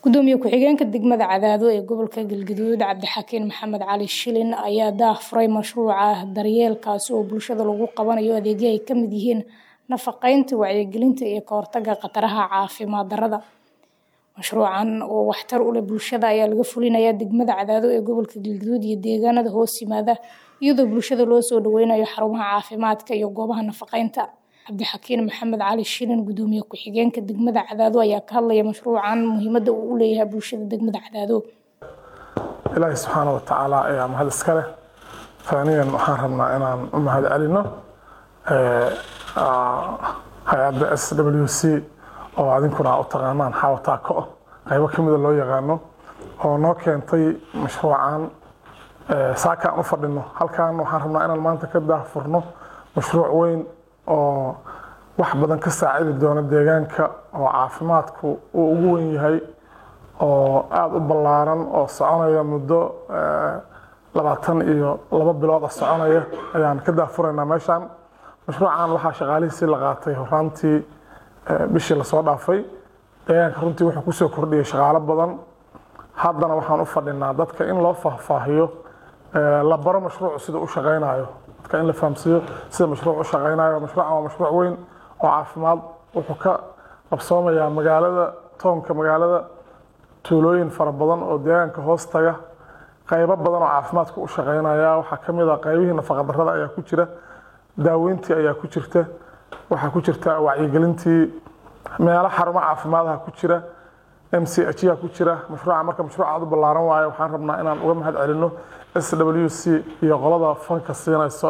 gudoomiye ku-xigeenka degmada cadaado ee gobolka galgaduud cabdixakiin maxamed cali shilin ayaa daahfuray mashruuca daryeelkaasi oo bulshada lagu qabanayo adeegyo ay kamid yihiin nafaqeynta wacyigelinta iyo kahortaga khataraha caafimaad darada mashruucan oo waxtar u leh bulshada ayaa laga fulinayaa degmada cadaado ee gobolka galgaduud iyo deegaanada hoos yimaada iyadoo bulshada loo soo dhaweynayo xarumaha caafimaadka iyo goobaha nafaqeynta cabdixakiin maxamed cali shilin gudoomiye ku-xigeenka degmada cadaado ayaa ka hadlaya mashruucan muhiimada uu u leeyahay bulshada degmada cadaado ilaahi subxaana watacaala ayaa mahad iska leh faaniyan waxaan rabnaa inaan u mahad celino hay-adda s w c oo adinkuna u taqaanaan xaawataako qaybo ka mida loo yaqaano oo noo keentay mashruucan saaka aan u fadhino halkan waxaan rabnaa inaan maanta ka daahfurno mashruuc weyn oo wax badan ka saacidi doona deegaanka oo caafimaadku uu ugu wen yahay oo aada u ballaaran oo soconaya muddo labaatan iyo labo bilooda soconaya ayaan ka daahfuraynaa meeshaan mashruucan waxaa shaqaalihiisii la qaatay horaantii bishii lasoo dhaafay deegaanka runtii wuxuu kusoo kordhiyay shaqaalo badan haddana waxaan u fadhinaa dadka in loo faahfaahiyo la baro mashruucu sida u shaqaynayo dadka in la fahamsiiyo sida mashruuc u shaqaynayo mashruucan waa mashruuc weyn oo caafimaad wuxuu ka qabsoomayaa magaalada toonka magaalada tuulooyin fara badan oo deegaanka hoos taga qaybo badan oo caafimaadku u shaqaynaya waxaa ka mid a qaybihii nafaqadarrada ayaa ku jira daaweyntii ayaa ku jirta waxaa ku jirta wacyigelintii meelo xarumo caafimaadaha ku jira m c h yaa ku jira mashruuca marka mashruuc aad u ballaaran waayo waxaan rabnaa inaan uga mahad celino s w c iyo qolada fanka siinayso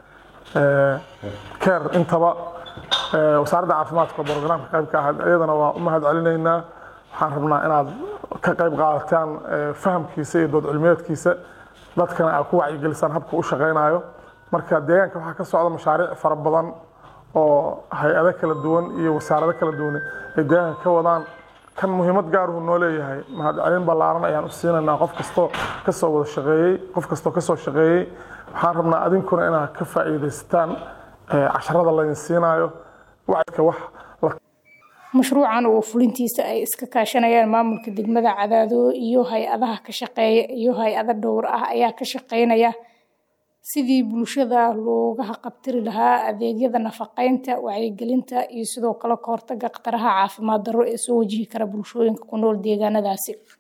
ee care intaba wasaaradda caafimaadka brograamka qaybka ahayd iyadana waa u mahad celinaynaa waxaan rabnaa inaad ka qayb qaadataan fahamkiisa iyo dood cilmiyeedkiisa dadkana aad ku wacyigelisaan habka u shaqaynayo marka deegaanka waxaa ka socda mashaariic fara badan oo hay-ado kala duwan iyo wasaarado kala duwan ay deegaanka ka wadaan kan muhiimad gaaruhu noo leeyahay mahadcelin ballaaran ayaan u siinaynaa qof kastoo kasoo wada shaqeeyey qof kastoo kasoo shaqeeyey waxaan rabnaa adinkuna inaad ka faa'iidaysataan casharada laydin siinayo wacdka wax mashruucan oo fulintiisa ay iska kaashanayaan maamulka degmada cadaado iyo hay-adaha ka shaqeeya iyo hay-ado dhowr ah ayaa ka shaqeynaya sidii bulshada looga haqabtiri lahaa adeegyada nafaqeynta wacyigelinta iyo sidoo kale kahortaga khataraha caafimaad darro ee soo wajihi kara bulshooyinka ku nool deegaanadaasi